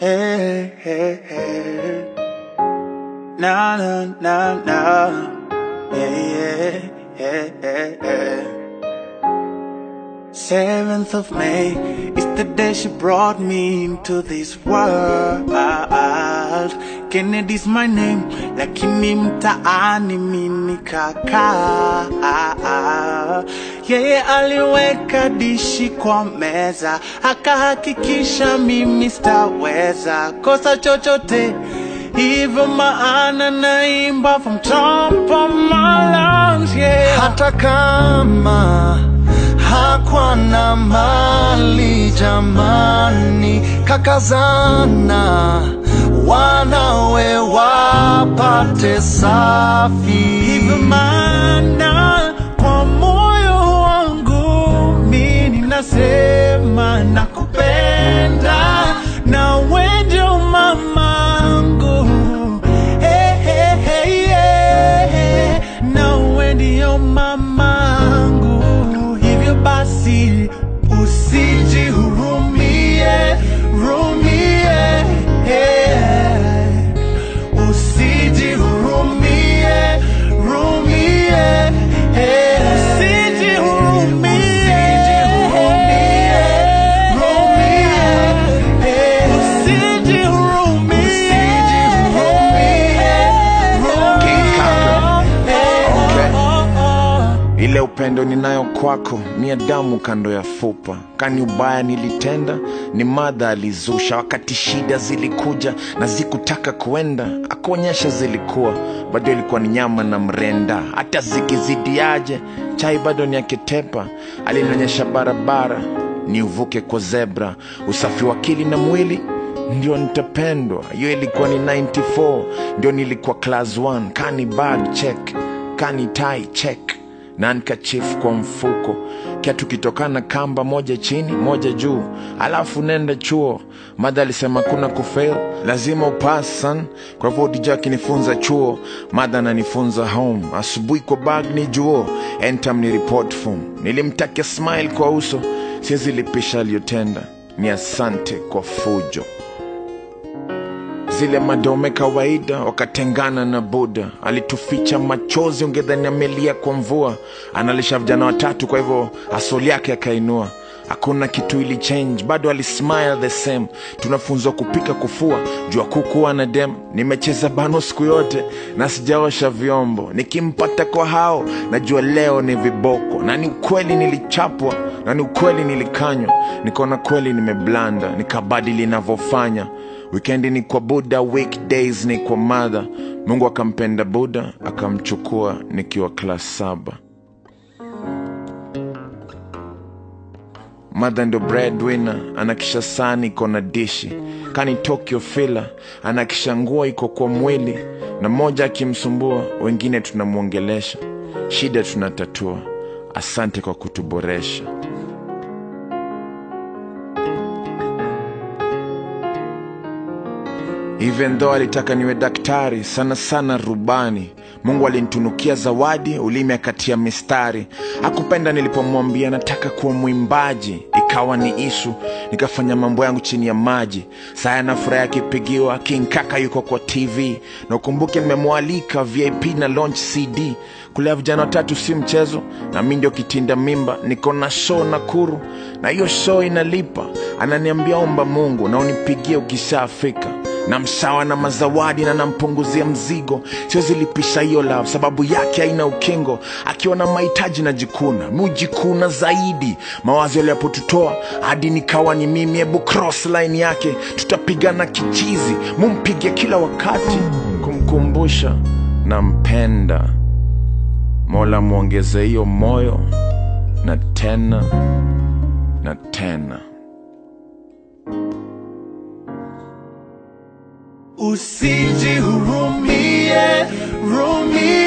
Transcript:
Hey, hey, hey. Na na na na. Yeah, yeah, yeah, yeah, yeah. Seventh of May is the day she brought me into this world. Kennedy's my name, lakini mtaani mimi kaka. Yeye aliweka dishi kwa meza, akahakikisha mimi sitaweza kosa chochote. Hivyo maana naimba from top of my lungs, yeah. hata kama hakwa na mali jamani, kakazana wanawe wapate safi. Hivyo maana kwa moyo wangu mimi nasema nakupenda na wewe ndio mamangu hey, hey, hey, yeah. na wewe ndio mamangu hivyo basi usijihurumie rumie yeah. Usijihurumie, rumie, eh. Usijihurumie, rumie, eh. Usijihurumie, Okay. rumie. Ile upendo ninayo kwako ni ya damu kando ya fupa. Kani ubaya nilitenda, ni madha alizusha. Wakati shida zilikuja na zikutaka kuenda, akuonyesha zilikuwa bado ilikuwa ni nyama na mrenda. Hata zikizidiaje, chai bado ni akitepa. Alinionyesha barabara ni uvuke kwa zebra. Usafi wa akili na mwili ndio nitapendwa. Hiyo ilikuwa ni 94, ndio nilikuwa class 1. Kani bag check, kani tie check na nikachifu kwa mfuko kiatu kitokana kamba moja chini moja juu alafu nenda chuo madha alisema kuna kufail lazima upas son kwa hivyo dija akinifunza chuo madha ananifunza home asubuhi kwa bag ni juo entam ni report form nilimtakia smile kwa uso siwezi lipisha aliyotenda ni asante kwa fujo zile madome kawaida wakatengana na buda alituficha machozi ungedhani amelia kwa mvua analisha vijana watatu kwa hivyo asoli yake akainua hakuna kitu ili change bado alismile the same tunafunzwa kupika kufua jua kukuwa na dem nimecheza bano siku yote na sijaosha vyombo nikimpata kwa hao najua leo ni viboko na ni ukweli nilichapwa na ni ukweli nilikanywa nikaona kweli nimeblanda nikabadili inavyofanya wikendi ni kwa buda weekdays ni kwa madha mungu akampenda buda akamchukua nikiwa klas saba madha ndo breadwinner anakisha sani iko na dishi kani tokyo fila anakisha nguo iko kwa mwili na mmoja akimsumbua wengine tunamwongelesha shida tunatatua asante kwa kutuboresha even though alitaka niwe daktari sana sana rubani mungu alinitunukia zawadi ulimi akatia mistari hakupenda nilipomwambia nataka kuwa mwimbaji ikawa ni isu nikafanya mambo yangu chini ya maji saya na furaha akipigiwa kinkaka yuko kwa tv na ukumbuke nimemwalika vip na launch cd kulea vijana watatu si mchezo na mi ndio kitinda mimba niko na show nakuru na hiyo show inalipa ananiambia omba mungu na unipigie ukishafika na msawa na mazawadi na nampunguzia mzigo siwezi lipisha hiyo love sababu yake haina ukingo akiwa na mahitaji na jikuna mujikuna zaidi mawazo yaliyapotutoa hadi nikawa ni mimi hebu cross line yake tutapigana kichizi mumpige kila wakati kumkumbusha nampenda mola mwongeze hiyo moyo na tena na tena Usijihurumie, rumie,